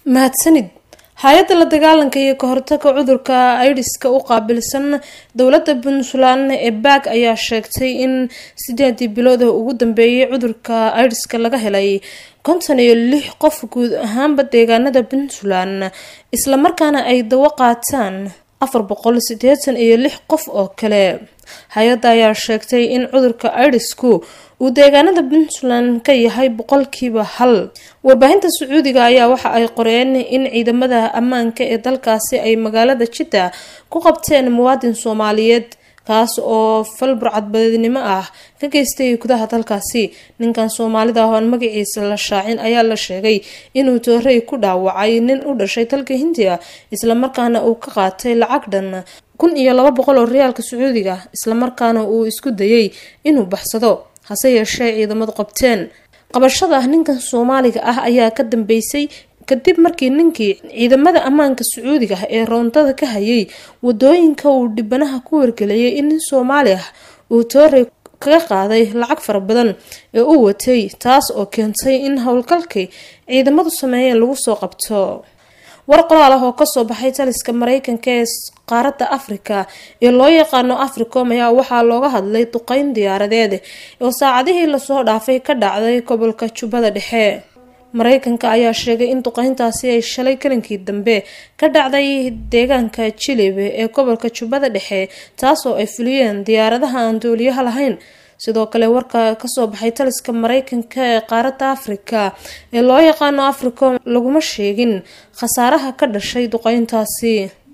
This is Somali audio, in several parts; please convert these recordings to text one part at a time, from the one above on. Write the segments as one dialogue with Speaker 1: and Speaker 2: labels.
Speaker 1: mahadsanid hay-adda la dagaalanka iyo ka hortaga cudurka aidiska u qaabilsan dowladda puntland ee baag ayaa sheegtay in sideedii bilooda ugu dambeeyay cudurka aidiska laga helay konton iyo lix qof guud ahaanba deegaanada puntland islamarkaana ay dawo qaataan afar boqol sideetan iyo lix qof oo kale hay-adda ayaa sheegtay in cudurka aidisku uu deegaanada puntland ka yahay boqolkiiba hal warbaahinta sacuudiga ayaa waxa ay qoreen in ciidamada ammaanka ee dalkaasi ay magaalada jidda ku qabteen muwaadin soomaaliyeed kaas oo fal burcadbadeednimo ah ka geystay gudaha dalkaasi ninkan soomaalida ah oon magaciisa la shaacin ayaa la sheegay inuu toorey ku dhaawacay nin u dhashay dalka hindiya islamarkaana uu ka qaatay lacag dhan kun iyo laba boqol oo riyaalka sacuudiga islamarkaana uu isku dayay inuu baxsado hase yeeshee ciidamadu qabteen qabashada ninkan soomaaliga ah ayaa ka dambeysay kadib markii ninkii ciidamada ammaanka sacuudiga ee roondada ka hayay wadooyinka uu dhibanaha ku wargeliyay in nin soomaali ah uu toorey kaga qaaday lacag fara badan ee uu watay taas oo keentay in howlgalkii ciidamadu sameeyeen lagu soo qabto war qoraal ah oo kasoo baxay taliska mareykanka ee qaaradda afrika ee loo yaqaano africom ayaa waxaa looga hadlay duqeyn diyaaradeed oo saacadihii lasoo dhaafay ka dhacday gobolka jubbada dhexe mareykanka ayaa sheegay in duqeyntaasi ay shalay kalinkii dambe ka dhacday deegaanka jilib ee gobolka jubbada dhexe taasoo ay fuliyeen diyaaradaha aan dooliyaha lahayn sidoo kale warka kasoo baxay taliska mareykanka ee qaaradda afrika ee loo yaqaano africom laguma sheegin khasaaraha ka dhashay duqeyntaasi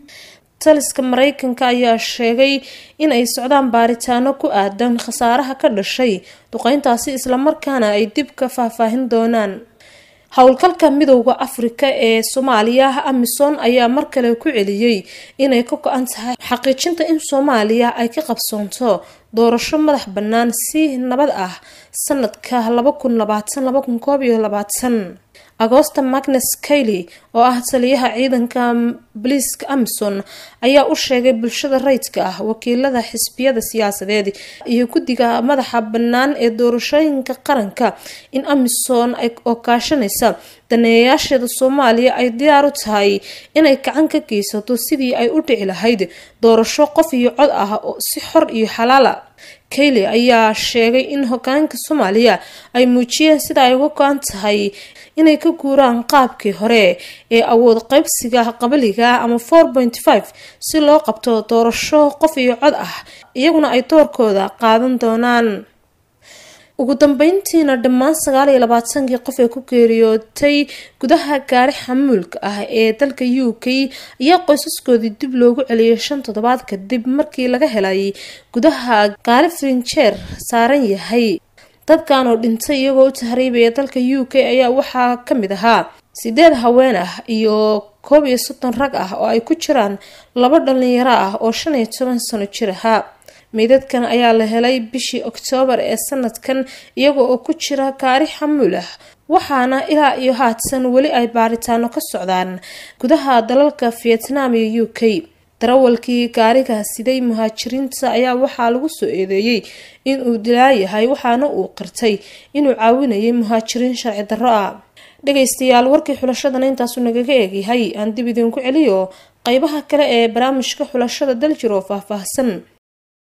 Speaker 1: taliska mareykanka ayaa sheegay in ay socdaan baaritaano ku aadan khasaaraha ka dhashay duqeyntaasi islamarkaana ay dib ka faahfaahin doonaan howlgalka midowda afrika ee soomaaliya amisom ayaa mar kale ku celiyey inay ka go-an tahay xaqiijinta in soomaaliya ay ka qabsoonto doorasho madax bannaan si nabad ah sanadka laba kun labaatan laba kun koob iyo labaatan agoosta magnes kaily oo ah taliyaha ciidanka boliiska amison ayaa u sheegay bulshada rayidka ah wakiilada xisbiyada siyaasadeed iyo guddiga madaxa bannaan ee doorashooyinka qaranka in amison oo kaashanaysa daneeyayaasheeda soomaaliya ay diyaar u tahay inay gacan ka geysato sidii ay u dhici lahayd doorasho qof iyo cod ah si xor iyo xalaala kayle ayaa sheegay in hogaanka soomaaliya ay muujiyeen sida ay uga go-an tahay inay ka guuraan qaabkii hore ee awood qaybsiga qabaliga ama four point five si loo qabto doorasho qof iyo cod ah iyaguna ay doorkooda qaadan doonaan ugu dambeyntiina dhammaan sagaal iyo labaatankii qof ee ku geeriyootay gudaha gaari xamuulka ah ee dalka u k ayaa qoysaskoodii dib loogu celiyay shan toddobaad kadib markii laga helay gudaha gaari frinjeer saaran yahay dadkan oo dhintay iyagoo u tahriibaya dalka u k ayaa waxaa kamid ahaa sideed haween ah iyo koob iyo soddon rag ah oo ay ku jiraan laba dhalinyaro ah oo shan iyo toban sano jir ahaa meydadkan ayaa la helay bishii oktoobar ee sanadkan iyaga oo ku jira gaari xamuul ah waxaana ilaa iyo haatan weli ay baaritaano ka socdaan gudaha dalalka vietnam iyo u k darawalkii gaariga siday muhaajiriinta ayaa waxaa lagu soo eedeeyey inuu dilaayahay waxaana uu qirtay inuu caawinayay muhaajiriin sharci darro ah dhagaystayaal warkii xulashadana intaasu nagaga eegyahay aan dib idinku celiyo qeybaha kale ee barnaamijka xulashada daljir oo faahfaahsan